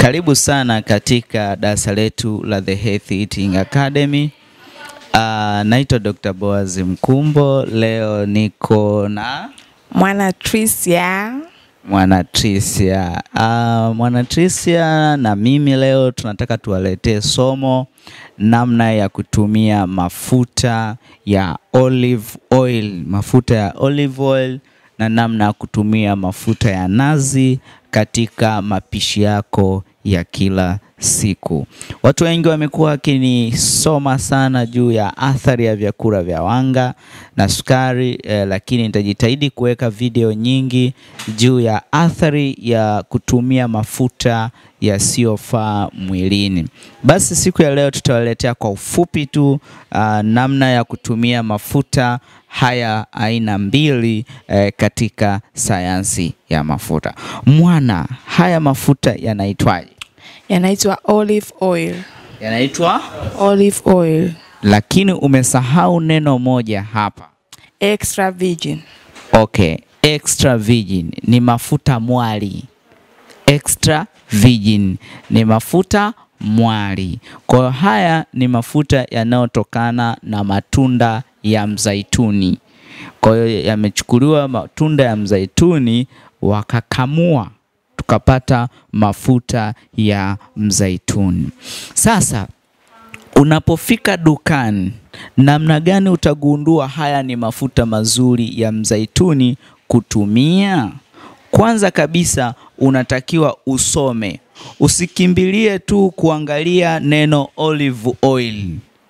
Karibu sana katika darasa letu la The Healthy Eating Academy. Uh, naitwa Dr. Boaz Mkumbo. Leo niko na Mwana Tricia. Mwana Tricia. Uh, Mwana Tricia na mimi leo tunataka tuwaletee somo namna ya kutumia mafuta ya olive oil, mafuta ya olive oil na namna ya kutumia mafuta ya nazi katika mapishi yako ya kila siku. Watu wengi wamekuwa wakinisoma sana juu ya athari ya vyakula vya wanga na sukari eh, lakini nitajitahidi kuweka video nyingi juu ya athari ya kutumia mafuta yasiyofaa mwilini. Basi siku ya leo tutawaletea kwa ufupi tu uh, namna ya kutumia mafuta haya aina mbili eh, katika sayansi ya mafuta. Mwana, haya mafuta yanaitwaje? Yanaitwa olive oil. Yanaitwa, Olive oil. lakini umesahau neno moja hapa. Extra virgin. Okay, extra virgin ni mafuta mwali. Extra virgin ni mafuta mwali. Kwa hiyo haya ni mafuta yanayotokana na matunda ya mzaituni. Kwa hiyo yamechukuliwa matunda ya mzaituni wakakamua tukapata mafuta ya mzaituni. Sasa unapofika dukani, namna gani utagundua haya ni mafuta mazuri ya mzaituni kutumia? Kwanza kabisa unatakiwa usome, usikimbilie tu kuangalia neno olive oil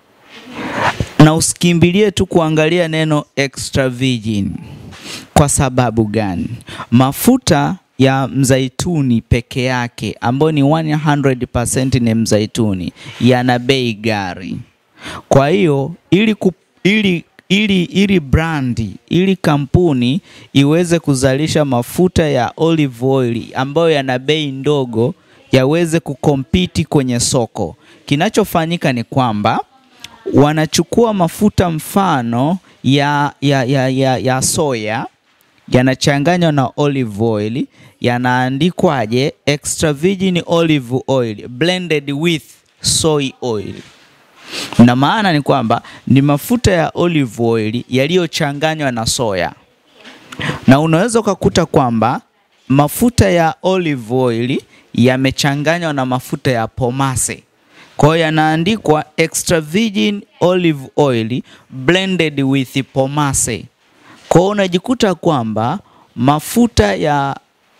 na usikimbilie tu kuangalia neno extra virgin. Kwa sababu gani? Mafuta ya mzaituni peke yake ambayo ni 100% ni mzaituni yana bei gari. Kwa hiyo ili, ku, ili, ili, ili brandi ili kampuni iweze kuzalisha mafuta ya olive oil ambayo yana bei ndogo yaweze kukompiti kwenye soko, kinachofanyika ni kwamba wanachukua mafuta mfano ya, ya, ya, ya, ya soya yanachanganywa na olive oil, yanaandikwaje? Extra virgin olive oil blended with soy oil. Na maana ni kwamba ni mafuta ya olive oil yaliyochanganywa na soya, na unaweza ukakuta kwamba mafuta ya olive oil yamechanganywa na mafuta ya pomase kwa hiyo yanaandikwa extra virgin olive oil blended with pomase. Kwa hiyo unajikuta kwamba mafuta ya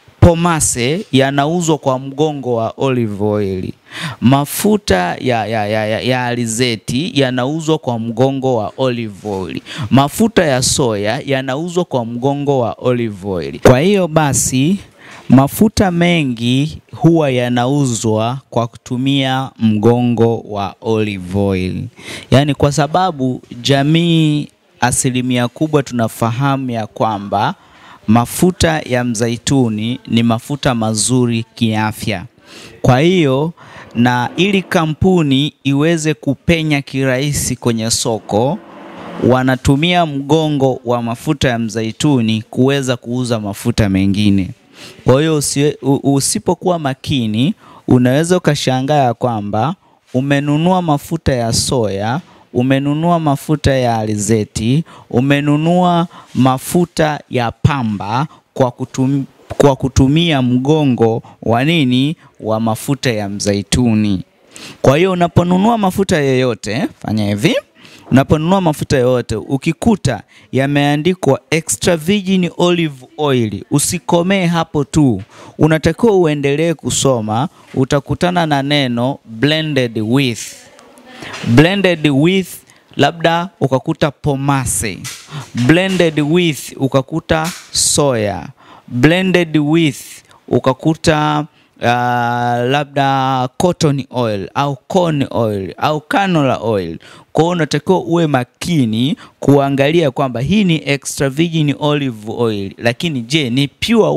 pomase yanauzwa kwa mgongo wa olive oil, mafuta ya, ya, ya, ya, ya alizeti yanauzwa kwa mgongo wa olive oil, mafuta ya soya yanauzwa kwa mgongo wa olive oil. Kwa hiyo basi mafuta mengi huwa yanauzwa kwa kutumia mgongo wa olive oil, yaani kwa sababu jamii asilimia kubwa tunafahamu ya kwamba mafuta ya mzaituni ni mafuta mazuri kiafya. Kwa hiyo na ili kampuni iweze kupenya kirahisi kwenye soko wanatumia mgongo wa mafuta ya mzaituni kuweza kuuza mafuta mengine. Kwa hiyo usipokuwa makini unaweza ukashangaa ya kwamba umenunua mafuta ya soya, umenunua mafuta ya alizeti, umenunua mafuta ya pamba kwa kutum, kwa kutumia mgongo wa nini wa mafuta ya mzaituni. Kwa hiyo unaponunua mafuta yoyote, fanya hivi Unaponunua mafuta yoyote ukikuta yameandikwa extra virgin olive oil, usikomee hapo tu, unatakiwa uendelee kusoma. Utakutana na neno blended with, blended with, labda ukakuta pomase, blended with ukakuta soya, blended with ukakuta uh, labda cotton oil au corn oil au canola oil. Kwa hiyo unatakiwa uwe makini kuangalia kwamba hii ni extra virgin olive oil, lakini je, ni pure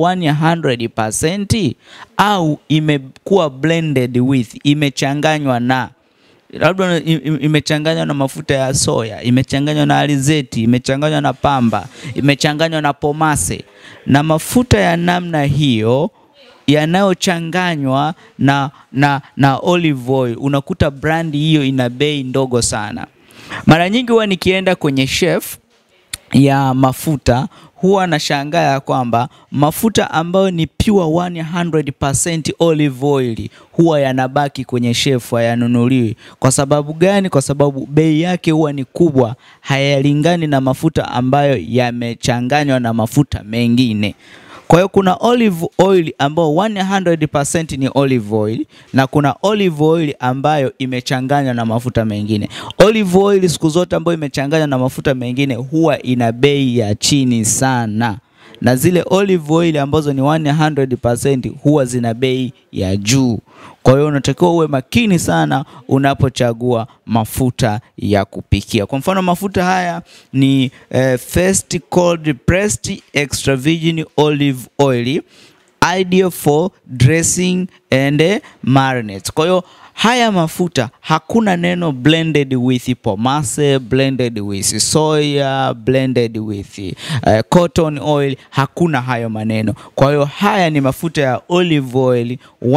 100% au imekuwa blended with, imechanganywa na labda imechanganywa na mafuta ya soya, imechanganywa na alizeti, imechanganywa na pamba, imechanganywa na pomase. Na mafuta ya namna hiyo yanayochanganywa na, na, na olive oil, unakuta brandi hiyo ina bei ndogo sana. Mara nyingi huwa nikienda kwenye chef ya mafuta huwa nashangaa ya kwamba mafuta ambayo ni pure 100% olive oil huwa yanabaki kwenye shefu, hayanunuliwi. Kwa sababu gani? Kwa sababu bei yake huwa ni kubwa, hayalingani na mafuta ambayo yamechanganywa na mafuta mengine. Kwa hiyo kuna olive oil ambayo 100% ni olive oil na kuna olive oil ambayo imechanganywa na mafuta mengine. Olive oil siku zote ambayo imechanganywa na mafuta mengine huwa ina bei ya chini sana, na zile olive oil ambazo ni 100% huwa zina bei ya juu. Kwa hiyo unatakiwa uwe makini sana unapochagua mafuta ya kupikia. Kwa mfano mafuta haya ni eh, first cold pressed extra virgin olive oil ideal for dressing and eh, marinades. Kwa hiyo haya mafuta hakuna neno blended with pomase, blended with soya, blended with uh, cotton oil, hakuna hayo maneno. Kwa hiyo haya ni mafuta ya olive oil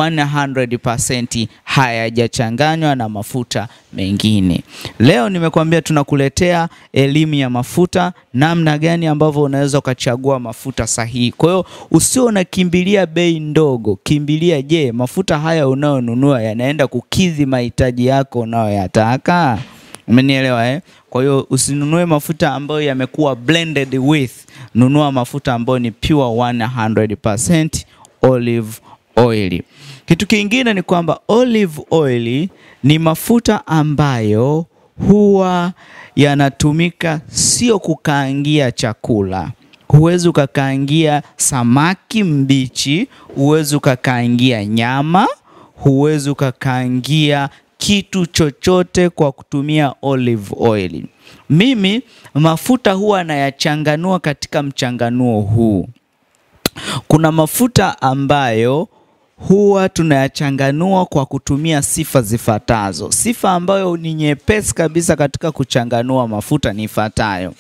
100% hayajachanganywa na mafuta mengine. Leo nimekuambia tunakuletea elimu ya mafuta, namna gani ambavyo unaweza ukachagua mafuta sahihi. Kwa hiyo usio unakimbilia bei ndogo, kimbilia, je, mafuta haya unayonunua yanaenda kukidhi mahitaji yako unayoyataka? Umenielewa eh? Kwa hiyo usinunue mafuta ambayo yamekuwa blended with, nunua mafuta ambayo ni pure 100% olive oil. Kitu kingine ni kwamba olive oil ni mafuta ambayo huwa yanatumika sio kukaangia chakula. Huwezi ukakaangia samaki mbichi, huwezi ukakaangia nyama, huwezi ukakaangia kitu chochote kwa kutumia olive oil. Mimi mafuta huwa nayachanganua katika mchanganuo huu. Kuna mafuta ambayo huwa tunayachanganua kwa kutumia sifa zifuatazo. Sifa ambayo ni nyepesi kabisa katika kuchanganua mafuta ni ifuatayo.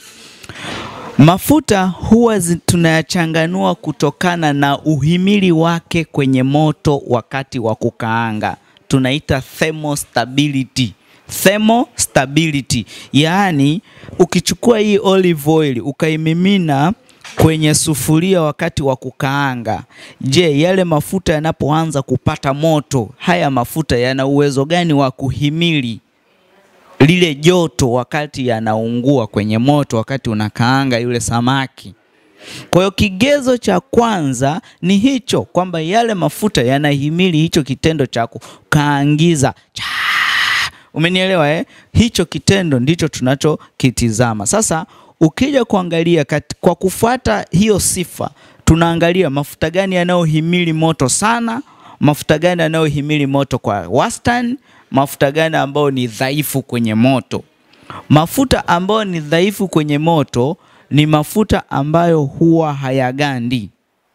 Mafuta huwa zi- tunayachanganua kutokana na uhimili wake kwenye moto wakati wa kukaanga. Tunaita thermostability. Thermostability. Yaani ukichukua hii olive oil ukaimimina kwenye sufuria wakati wa kukaanga, je, yale mafuta yanapoanza kupata moto, haya mafuta yana uwezo gani wa kuhimili lile joto wakati yanaungua kwenye moto, wakati unakaanga yule samaki? Kwa hiyo kigezo cha kwanza ni hicho kwamba yale mafuta yanahimili hicho kitendo cha kukaangiza. Cha! Umenielewa eh? Hicho kitendo ndicho tunachokitizama. Sasa ukija kuangalia kat, kwa kufuata hiyo sifa tunaangalia mafuta gani yanayohimili moto sana, mafuta gani yanayohimili moto kwa wastani, mafuta gani ambayo ni dhaifu kwenye moto. Mafuta ambayo ni dhaifu kwenye moto ni mafuta ambayo huwa hayagandi.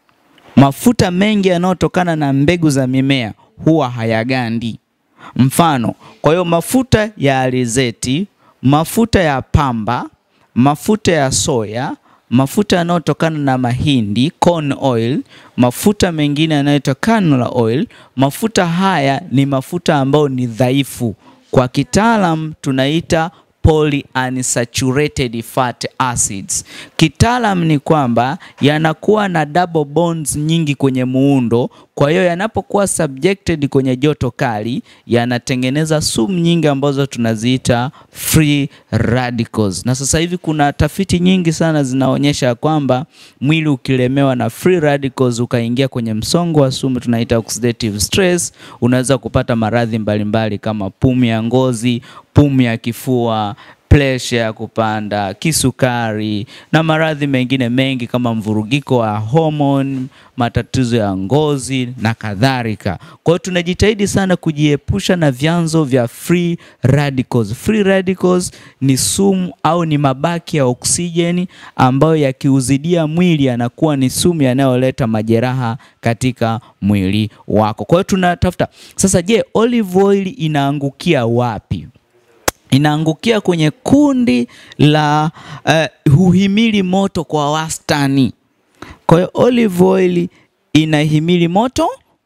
Mafuta mengi yanayotokana na mbegu za mimea huwa hayagandi. Mfano, kwa hiyo mafuta ya alizeti, mafuta ya pamba, mafuta ya soya, mafuta yanayotokana na mahindi, corn oil, mafuta mengine yanayotokana na oil, mafuta haya ni mafuta ambayo ni dhaifu. Kwa kitaalam tunaita polyunsaturated fat acids. Kitaalam ni kwamba yanakuwa na double bonds nyingi kwenye muundo, kwa hiyo yanapokuwa subjected kwenye joto kali yanatengeneza sumu nyingi ambazo tunaziita free radicals. Na sasa hivi kuna tafiti nyingi sana zinaonyesha kwamba mwili ukilemewa na free radicals ukaingia kwenye msongo wa sumu tunaita oxidative stress, unaweza kupata maradhi mbalimbali kama pumu ya ngozi, pumu ya kifua, presha ya kupanda, kisukari na maradhi mengine mengi kama mvurugiko wa homoni, matatizo ya ngozi na kadhalika. Kwa hiyo tunajitahidi sana kujiepusha na vyanzo vya free radicals. Free radicals ni sumu au ni mabaki ya oksijeni ambayo yakiuzidia mwili yanakuwa ni sumu yanayoleta majeraha katika mwili wako. Kwa hiyo tunatafuta sasa, je, olive oil inaangukia wapi? inaangukia kwenye kundi la uh, huhimili moto kwa wastani. Kwa hiyo olive oil inahimili moto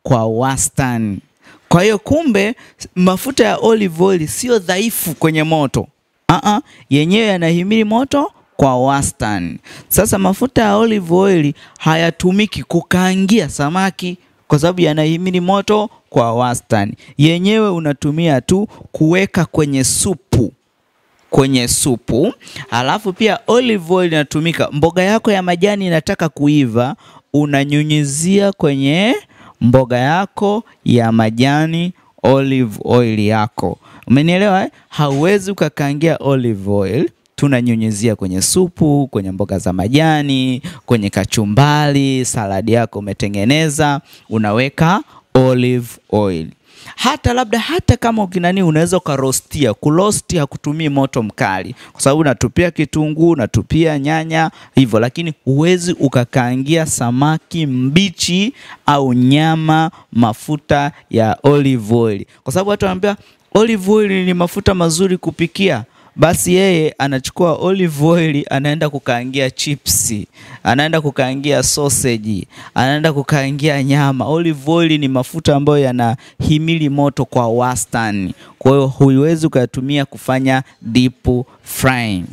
kwa wastani. Kwa hiyo kumbe mafuta ya olive oil sio dhaifu kwenye moto. Uh-uh, yenyewe yanahimili moto kwa wastani. Sasa mafuta ya olive oil hayatumiki kukaangia samaki kwa sababu yanahimili moto kwa wastani. Yenyewe unatumia tu kuweka kwenye supu kwenye supu. Alafu pia olive oil inatumika, mboga yako ya majani inataka kuiva, unanyunyizia kwenye mboga yako ya majani olive oil yako. Umenielewa eh? Hauwezi ukakaangia olive oil tunanyunyizia kwenye supu, kwenye mboga za majani, kwenye kachumbari, saladi yako umetengeneza, unaweka olive oil. Hata labda hata kama ukinani unaweza ukarostia. Kurosti hakutumii moto mkali, kwa sababu unatupia kitunguu, unatupia nyanya hivyo, lakini huwezi ukakaangia samaki mbichi au nyama mafuta ya olive oil, kwa sababu watu wanaambia olive oil ni mafuta mazuri kupikia basi yeye anachukua olive oil anaenda kukaangia chipsi, anaenda kukaangia sausage, anaenda kukaangia nyama. Olive oil ni mafuta ambayo yanahimili moto kwa wastani, kwa hiyo huiwezi ukayatumia kufanya deep frying.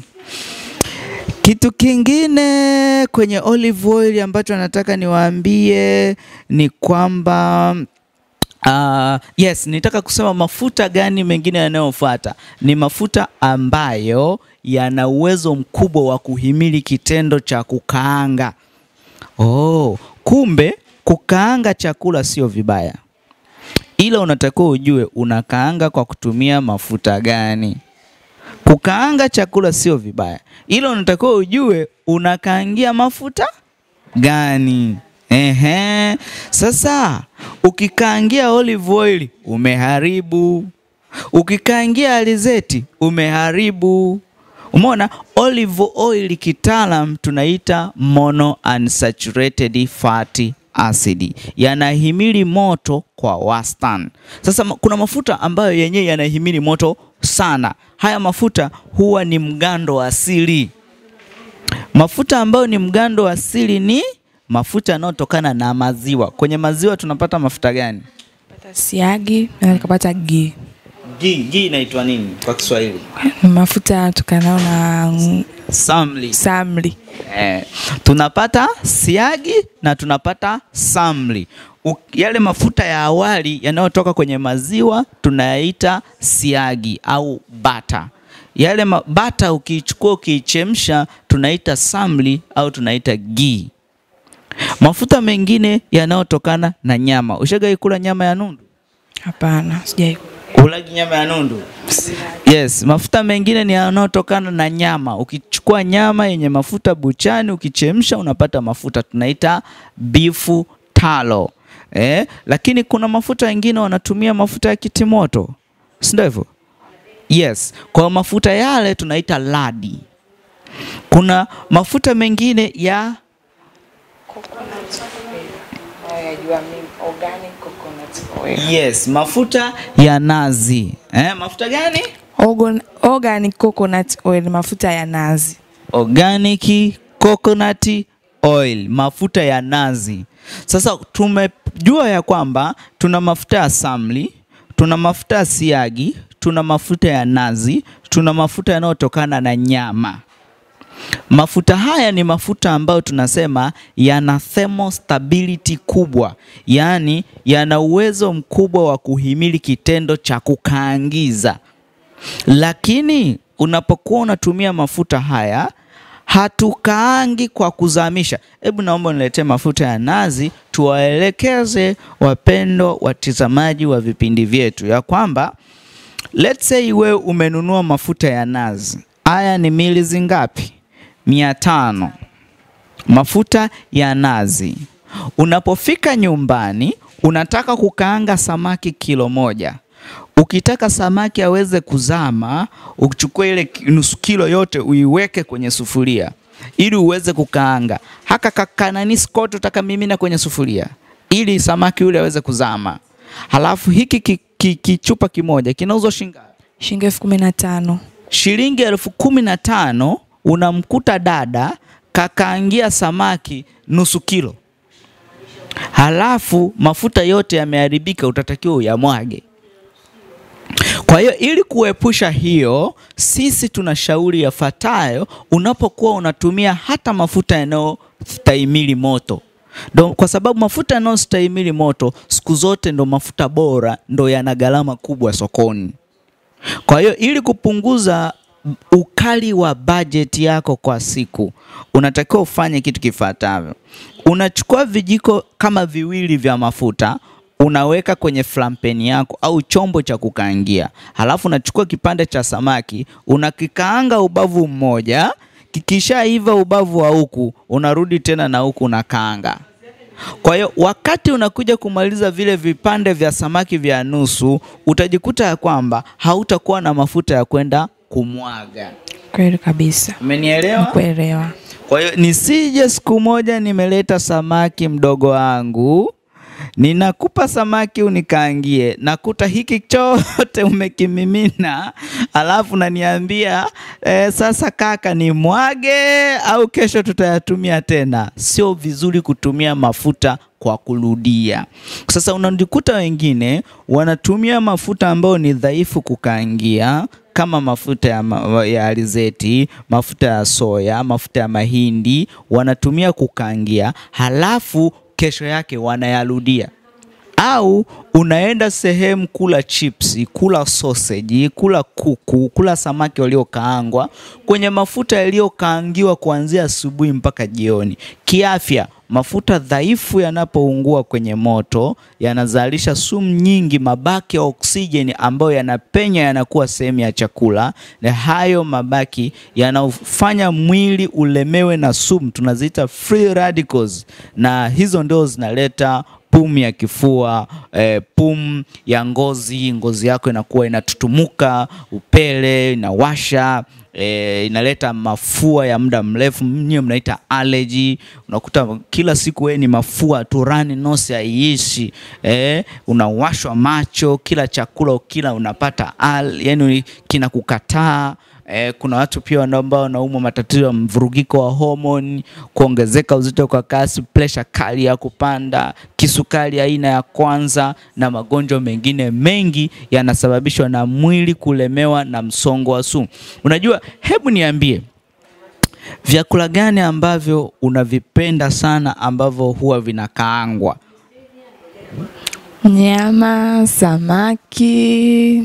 Kitu kingine kwenye olive oil ambacho nataka niwaambie ni kwamba Uh, yes, nitaka kusema mafuta gani mengine yanayofuata ni mafuta ambayo yana uwezo mkubwa wa kuhimili kitendo cha kukaanga. Oh, kumbe kukaanga chakula sio vibaya, ila unatakiwa ujue unakaanga kwa kutumia mafuta gani. Kukaanga chakula sio vibaya, ila unatakiwa ujue unakaangia mafuta gani. Ehe, sasa ukikaangia olive oil umeharibu, ukikaangia alizeti umeharibu. Umeona, olive oil kitaalam tunaita mono unsaturated fatty acid, yanahimili moto kwa wastani. Sasa kuna mafuta ambayo yenyewe yanahimili moto sana. Haya mafuta huwa ni mgando asili. Mafuta ambayo ni mgando asili ni mafuta yanayotokana na maziwa. Kwenye maziwa tunapata mafuta gani? Pata siagi na nikapata ghee. Ghee, ghee inaitwa nini kwa Kiswahili? Mafuta yatokanayo na mm, Samli. samli. Eh, tunapata siagi na tunapata samli. U, yale mafuta ya awali yanayotoka kwenye maziwa tunayaita siagi au bata. Yale ma- bata ukiichukua ukiichemsha tunaita samli au tunaita ghee. Mafuta mengine yanayotokana na nyama. Ushagai kula nyama ya nundu? Hapana, sijai. Ulagi nyama ya nundu? Yes, mafuta mengine ni yanayotokana na nyama. Ukichukua nyama yenye mafuta buchani, ukichemsha unapata mafuta tunaita beef tallow. Eh, lakini kuna mafuta mengine wanatumia mafuta ya kitimoto, si ndio hivyo? Yes, kwa mafuta yale tunaita ladi. Kuna mafuta mengine ya yes, mafuta ya nazi. Eh, mafuta gani? Organ- Organic coconut oil, mafuta ya nazi. organic coconut oil, mafuta ya nazi. Sasa tumejua ya kwamba tuna mafuta ya samli, tuna mafuta ya siagi, tuna mafuta ya nazi, tuna mafuta yanayotokana na nyama. Mafuta haya ni mafuta ambayo tunasema yana thermostability kubwa, yaani yana uwezo mkubwa wa kuhimili kitendo cha kukaangiza. Lakini unapokuwa unatumia mafuta haya hatukaangi kwa kuzamisha. Hebu naomba niletee mafuta ya nazi, tuwaelekeze wapendo watizamaji wa vipindi vyetu ya kwamba let's say wewe umenunua mafuta ya nazi, haya ni mili ngapi? mia tano mafuta ya nazi. Unapofika nyumbani, unataka kukaanga samaki kilo moja. Ukitaka samaki aweze kuzama, uchukue ile ki- nusu kilo yote uiweke kwenye sufuria ili uweze kukaanga. Haka kakananisi kote utaka mimina kwenye sufuria ili samaki yule aweze kuzama. Halafu hiki ki- ki- kichupa kimoja kinauzwa shilingi ngapi? Shilingi elfu kumi na tano. shilingi elfu kumi na tano unamkuta dada kakaangia samaki nusu kilo. halafu mafuta yote yameharibika, utatakiwa uyamwage. Kwa hiyo ili kuepusha hiyo, sisi tunashauri yafuatayo unapokuwa unatumia hata mafuta yanayostahimili moto. Ndo, kwa sababu mafuta yanayostahimili moto siku zote ndo mafuta bora, ndo yana gharama kubwa sokoni. Kwa hiyo ili kupunguza ukali wa bajeti yako kwa siku, unatakiwa ufanye kitu kifuatavyo. Unachukua vijiko kama viwili vya mafuta unaweka kwenye flampeni yako au chombo cha kukaangia, halafu unachukua kipande cha samaki unakikaanga ubavu mmoja, kikishaiva ubavu wa huku unarudi tena na huku unakaanga. Kwa hiyo wakati unakuja kumaliza vile vipande vya samaki vya nusu, utajikuta ya kwamba hautakuwa na mafuta ya kwenda kumwaga. Kweli kabisa. Umenielewa? Kuelewa. Kwa hiyo nisije siku moja nimeleta samaki mdogo wangu, ninakupa samaki unikaangie, nakuta hiki chote umekimimina, alafu naniambia eh, sasa kaka ni mwage au kesho tutayatumia tena. Sio vizuri kutumia mafuta kwa kurudia. Sasa unajikuta wengine wanatumia mafuta ambayo ni dhaifu kukaangia kama mafuta ya, ma ya alizeti, mafuta ya soya, mafuta ya mahindi wanatumia kukaangia, halafu kesho yake wanayarudia. Au unaenda sehemu kula chipsi, kula sausage, kula kuku, kula samaki waliokaangwa kwenye mafuta yaliyokaangiwa kuanzia asubuhi mpaka jioni. Kiafya, mafuta dhaifu yanapoungua kwenye moto yanazalisha sumu nyingi, mabaki ya oksijeni ambayo yanapenya yanakuwa sehemu ya chakula, na hayo mabaki yanafanya mwili ulemewe na sumu, tunaziita free radicals, na hizo ndio zinaleta pumu ya kifua eh, pumu ya ngozi, ngozi yako inakuwa inatutumuka, upele, inawasha eh, inaleta mafua ya muda mrefu, mnyewe mnaita allergy. Unakuta kila siku wewe ni mafua tu, rani nosi haiishi eh, unawashwa macho, kila chakula ukila unapata al, yani kinakukataa. Eh, kuna watu pia ambao wanaumwa matatizo ya mvurugiko wa homoni, kuongezeka uzito kwa kasi, presha kali ya kupanda, kisukari aina ya kwanza na magonjwa mengine mengi yanasababishwa na mwili kulemewa na msongo wa sumu. Unajua, hebu niambie vyakula gani ambavyo unavipenda sana ambavyo huwa vinakaangwa? Nyama, samaki.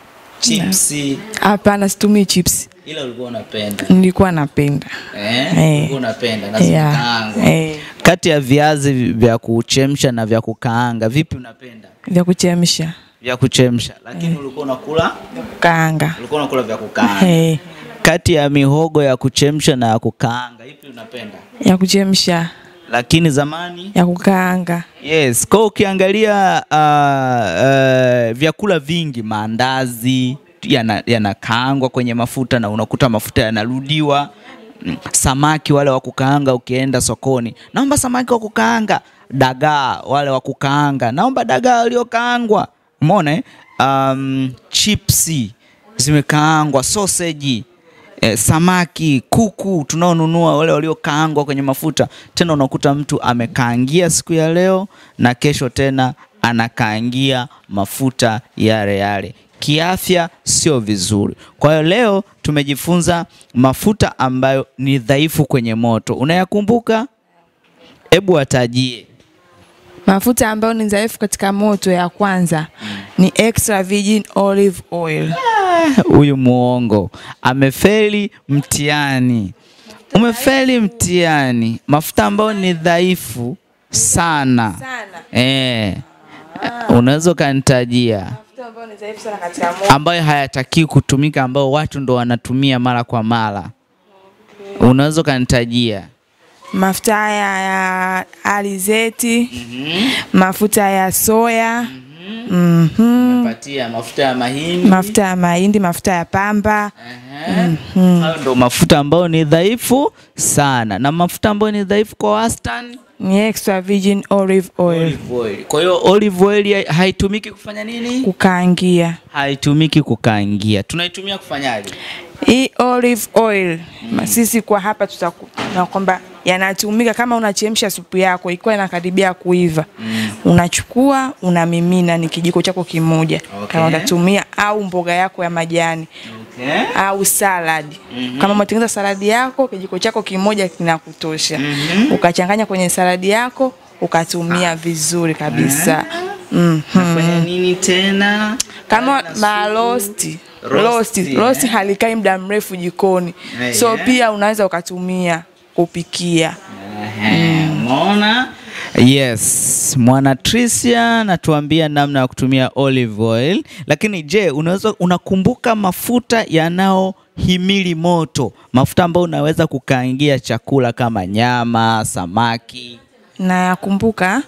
Chipsi, Hapana, situmii chips. ila ulikuwa unapenda Nilikuwa napenda. eh? Eh. Ulikuwa unapenda na Yeah. zimekaangwa. Eh, Kati ya viazi vya kuchemsha na vya kukaanga, vipi unapenda? vya kuchemsha, Vya kuchemsha, lakini ulikuwa unakula kaanga. ulikuwa unakula vya kukaanga. Eh, Kati ya mihogo ya kuchemsha na ya kukaanga, ipi unapenda? ya kuchemsha, Lakini zamani ya kukaanga. Yes, kwa ukiangalia uh, uh, vyakula vingi maandazi yana- yanakaangwa kwenye mafuta na unakuta mafuta yanarudiwa. Mm, Samaki wale wa kukaanga, ukienda sokoni, naomba samaki wa kukaanga. Dagaa wale wa kukaanga, naomba dagaa waliokaangwa. Umeona eh? Um, chipsi zimekaangwa, sausage eh, samaki, kuku tunaonunua wale waliokaangwa kwenye mafuta. Tena unakuta mtu amekaangia siku ya leo na kesho tena anakaangia mafuta yale yale. Kiafya sio vizuri. Kwa hiyo leo tumejifunza mafuta ambayo ni dhaifu kwenye moto. Unayakumbuka? Hebu watajie. Mafuta ambayo ni dhaifu katika moto, ya kwanza ni extra virgin olive oil. Huyu muongo amefeli mtihani. Umefeli mtihani. Mafuta ambayo ni dhaifu sana, Sana. eh, unaweza ukanitajia Mafuta ambayo ni dhaifu sana katika moto. ambayo hayatakiwi kutumika, ambayo watu ndo wanatumia mara kwa mara? Unaweza ukanitajia? Mafuta haya ya alizeti, mafuta ya soya, mhm, Patia mafuta ya mahindi. mafuta ya mahindi, mafuta ya pamba. Ehe. Hayo ndo mafuta ambayo ni dhaifu sana, na mafuta ambayo ni dhaifu kwa wastani Ni extra virgin olive oil. olive oil. Kwa hiyo olive oil hai- haitumiki kufanya nini? Kukaangia. Haitumiki kukaangia. Tunaitumia kufanyaje? Hii olive oil ma- sisi kwa hapa tutakuwa kwamba yanatumika kama unachemsha supu yako ikiwa inakaribia kuiva unachukua unamimina, ni kijiko chako kimoja Okay. kama utatumia, au mboga yako ya majani Okay. au salad. Kama umetengeneza saladi yako, kijiko chako kimoja kinakutosha. Ukachanganya kwenye saladi yako ukatumia vizuri kabisa. Mhm. Nafanya nini tena? Kama Na supu. marosti Rosti, rosti eh. rosti halikai muda mrefu jikoni, Eh, so yeah. pia unaweza ukatumia kupikia. Ehe, Umeona? Yes, mwana Tricia natuambia namna ya kutumia olive oil, lakini je, unaweza unakumbuka mafuta yanayohimili moto, mafuta ambayo unaweza kukaangia chakula kama nyama, samaki? Na yakumbuka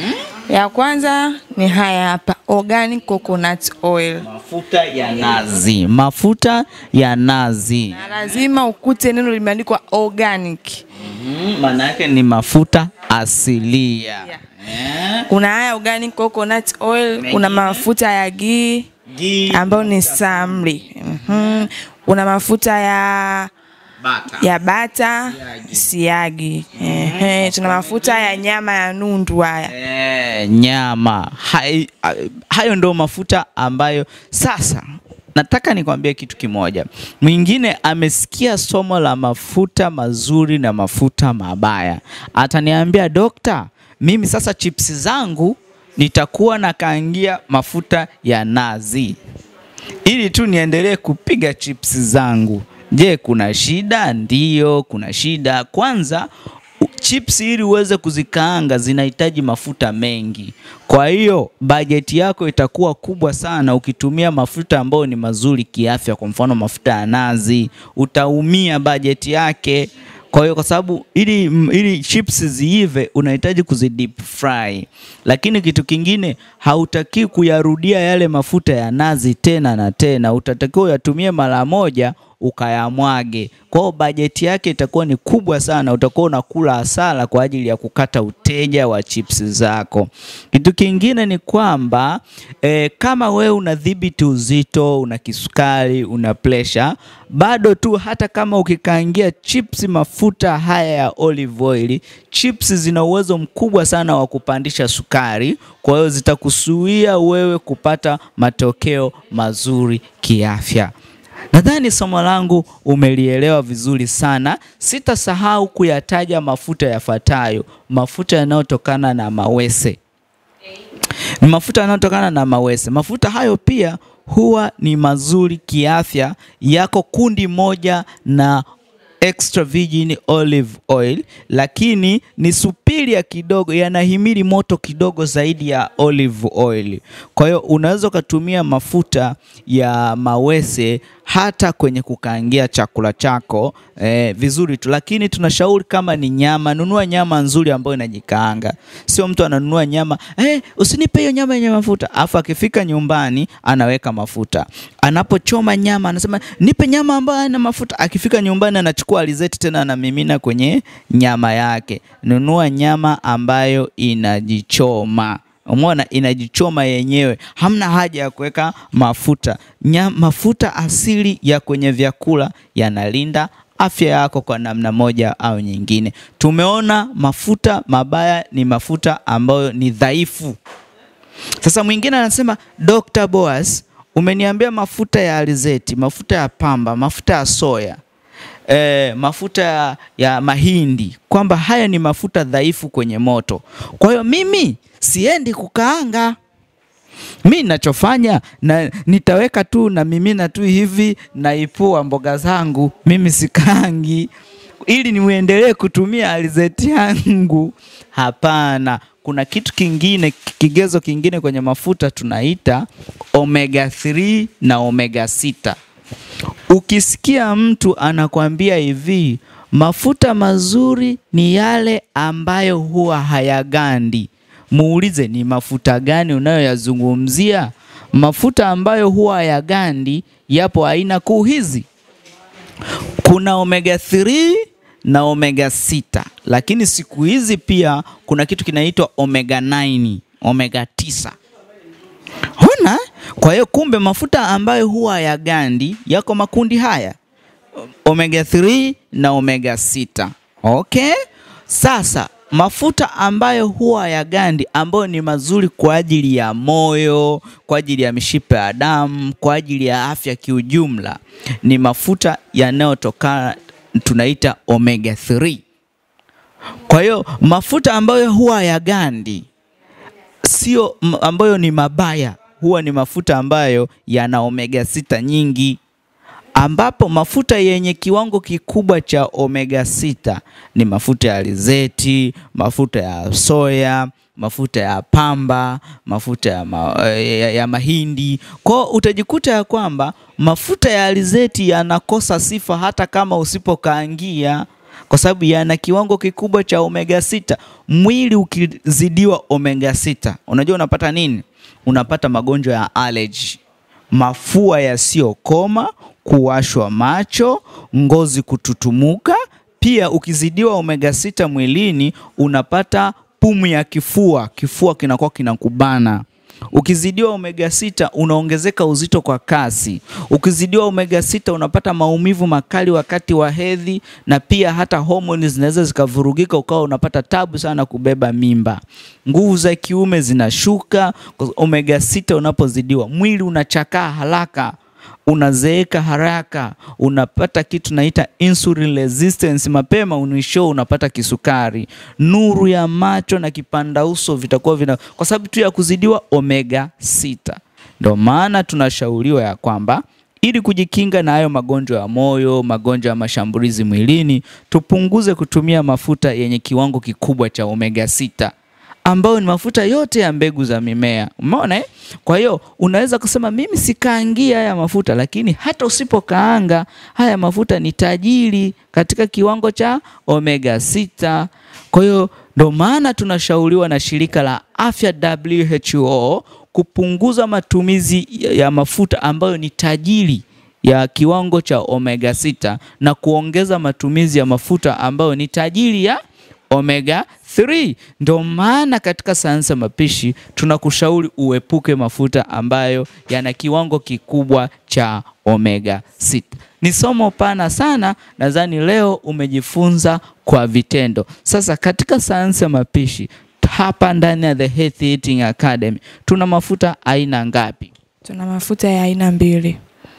ya kwanza ni haya hapa, organic coconut oil. Mafuta ya nazi, mafuta ya nazi. Na lazima ukute neno limeandikwa organic. Mhm, Maana yake ni mafuta asilia. Yeah. Eh, Kuna haya organic coconut oil, kuna Mengine? mafuta ya ghee ghee, ambayo ni samli. Mhm. Kuna mafuta ya butter. ya bata Siagi. siagi. Ehe, tuna mafuta ya nyama ya nundu haya. Eh, nyama Hai, hayo ndo mafuta ambayo sasa nataka nikwambie kitu kimoja. Mwingine amesikia somo la mafuta mazuri na mafuta mabaya, ataniambia dokta, mimi sasa chips zangu nitakuwa nakaangia mafuta ya nazi ili tu niendelee kupiga chips zangu. Je, kuna shida? Ndiyo, kuna shida. Kwanza u- chips ili uweze kuzikaanga zinahitaji mafuta mengi, kwa hiyo bajeti yako itakuwa kubwa sana ukitumia mafuta ambayo ni mazuri kiafya. Kwa mfano mafuta ya nazi, utaumia bajeti yake. Kwa hiyo kwa sababu ili, ili chips ziive unahitaji kuzi deep fry, lakini kitu kingine hautaki kuyarudia yale mafuta ya nazi tena na tena, utatakiwa uyatumie mara moja ukayamwage. Kwa hiyo bajeti yake itakuwa ni kubwa sana, utakuwa unakula hasara kwa ajili ya kukata uteja wa chips zako. Kitu kingine ni kwamba eh, kama wewe unadhibiti uzito, una kisukari, una pressure, bado tu hata kama ukikaangia chips mafuta haya ya olive oil, chips zina uwezo mkubwa sana wa kupandisha sukari, kwa hiyo zitakuzuia wewe kupata matokeo mazuri kiafya. Nadhani somo langu umelielewa vizuri sana. Sitasahau kuyataja mafuta yafuatayo: mafuta yanayotokana na mawese ni mafuta yanayotokana na mawese. Mafuta hayo pia huwa ni mazuri kiafya, yako kundi moja na extra virgin olive oil, lakini ni supiria kidogo, yanahimili moto kidogo zaidi ya olive oil. Kwa hiyo unaweza ukatumia mafuta ya mawese hata kwenye kukaangia chakula chako eh, vizuri tu, lakini tunashauri kama ni nyama, nunua nyama nzuri ambayo inajikaanga. Sio mtu ananunua nyama eh, usinipe hiyo nyama yenye mafuta, afu akifika nyumbani anaweka mafuta. Anapochoma nyama anasema nipe nyama ambayo haina mafuta. Akifika nyumbani anachukua alizeti tena anamimina kwenye nyama yake. Nunua nyama ambayo inajichoma. Umeona, inajichoma yenyewe, hamna haja ya kuweka mafuta. Nya, mafuta asili ya kwenye vyakula yanalinda afya yako kwa namna moja au nyingine. Tumeona mafuta mabaya ni mafuta ambayo ni dhaifu. Sasa mwingine anasema Dr. Boaz, umeniambia mafuta ya alizeti, mafuta ya pamba, mafuta ya soya e, mafuta ya, ya mahindi kwamba haya ni mafuta dhaifu kwenye moto. Kwa hiyo mimi siendi kukaanga. Mi nachofanya na nitaweka tu na mimina tu hivi naipua mboga zangu, mimi sikaangi ili niendelee kutumia alizeti yangu. Hapana, kuna kitu kingine, kigezo kingine kwenye mafuta tunaita omega 3 na omega 6. Ukisikia mtu anakwambia hivi, mafuta mazuri ni yale ambayo huwa hayagandi, muulize ni mafuta gani unayoyazungumzia. Mafuta ambayo huwa hayagandi yapo aina kuu hizi, kuna omega 3 na omega 6, lakini siku hizi pia kuna kitu kinaitwa omega 9, omega 9. Ona, kwa hiyo kumbe mafuta ambayo huwa ya gandi yako makundi haya omega 3 na omega 6. Okay, Sasa mafuta ambayo huwa ya gandi ambayo ni mazuri kwa ajili ya moyo, kwa ajili ya mishipa ya damu, kwa ajili ya afya kiujumla ni mafuta yanayotokana tunaita omega 3. Kwa hiyo mafuta ambayo huwa ya gandi sio m- ambayo ni mabaya, huwa ni mafuta ambayo yana omega sita nyingi, ambapo mafuta yenye kiwango kikubwa cha omega sita ni mafuta ya alizeti, mafuta ya soya, mafuta ya pamba, mafuta ya, ma, ya, ya mahindi. Kwa hiyo utajikuta ya kwamba mafuta ya alizeti yanakosa sifa hata kama usipokaangia kwa sababu yana kiwango kikubwa cha omega sita. Mwili ukizidiwa omega sita, unajua unapata nini? Unapata magonjwa ya allergy, mafua yasiyokoma, kuwashwa macho, ngozi kututumuka. Pia ukizidiwa omega sita mwilini unapata pumu ya kifua, kifua kinakuwa kinakubana. Ukizidiwa omega sita unaongezeka uzito kwa kasi. Ukizidiwa omega sita unapata maumivu makali wakati wa hedhi, na pia hata homoni zinaweza zikavurugika, ukawa unapata tabu sana kubeba mimba. Nguvu za kiume zinashuka. Omega sita unapozidiwa, mwili unachakaa haraka unazeeka haraka, unapata kitu naita insulin resistance mapema, unisho unapata kisukari, nuru ya macho na kipanda uso vitakuwa vina, kwa sababu tu ya kuzidiwa omega sita. Ndio maana tunashauriwa ya kwamba ili kujikinga na hayo magonjwa ya moyo, magonjwa ya mashambulizi mwilini, tupunguze kutumia mafuta yenye kiwango kikubwa cha omega sita ambayo ni mafuta yote ya mbegu za mimea. Umeona eh? Kwa hiyo unaweza kusema mimi sikaangia haya mafuta, lakini hata usipokaanga haya mafuta ni tajiri katika kiwango cha omega sita. Kwa hiyo ndo maana tunashauriwa na shirika la afya WHO kupunguza matumizi ya mafuta ambayo ni tajiri ya kiwango cha omega sita na kuongeza matumizi ya mafuta ambayo ni tajiri ya omega 3. Ndio maana katika sayansi ya mapishi tunakushauri uepuke mafuta ambayo yana kiwango kikubwa cha omega 6. Ni somo pana sana, nadhani leo umejifunza kwa vitendo. Sasa katika sayansi ya mapishi hapa ndani ya The Healthy Eating Academy tuna mafuta aina ngapi? Tuna mafuta ya aina mbili.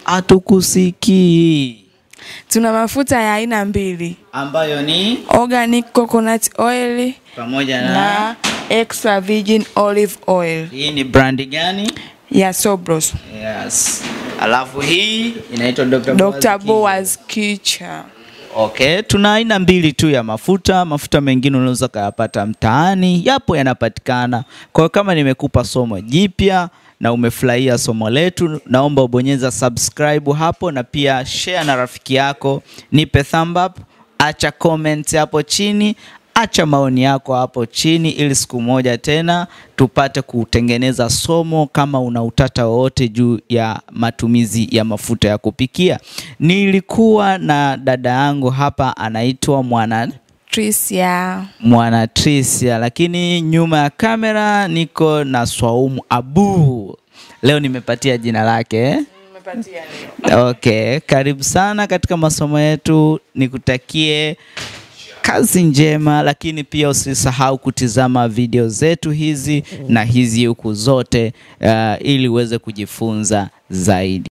Hatukusikii. Tuna mafuta ya aina mbili, Ambayo ni organic coconut oil pamoja na, na extra virgin olive oil hii ni brandi gani? ya Sobros. Yes. Alafu hii inaitwa Dr. Dr. Boaz Boaz Kicha. Okay, tuna aina mbili tu ya mafuta. Mafuta mengine unaweza kuyapata mtaani, yapo yanapatikana. Kwa hiyo kama nimekupa somo jipya na umefurahia somo letu, naomba ubonyeza subscribe hapo na pia share na rafiki yako, nipe thumb up, acha comment hapo chini, acha maoni yako hapo chini, ili siku moja tena tupate kutengeneza somo kama una utata wowote juu ya matumizi ya mafuta ya kupikia. Nilikuwa na dada yangu hapa anaitwa Mwana Tricia. Mwana Trisia, lakini nyuma ya kamera niko na Swaumu Abu. Leo nimepatia jina lake eh? Okay, karibu sana katika masomo yetu, nikutakie kazi njema, lakini pia usisahau kutizama video zetu hizi na hizi huku zote uh, ili uweze kujifunza zaidi.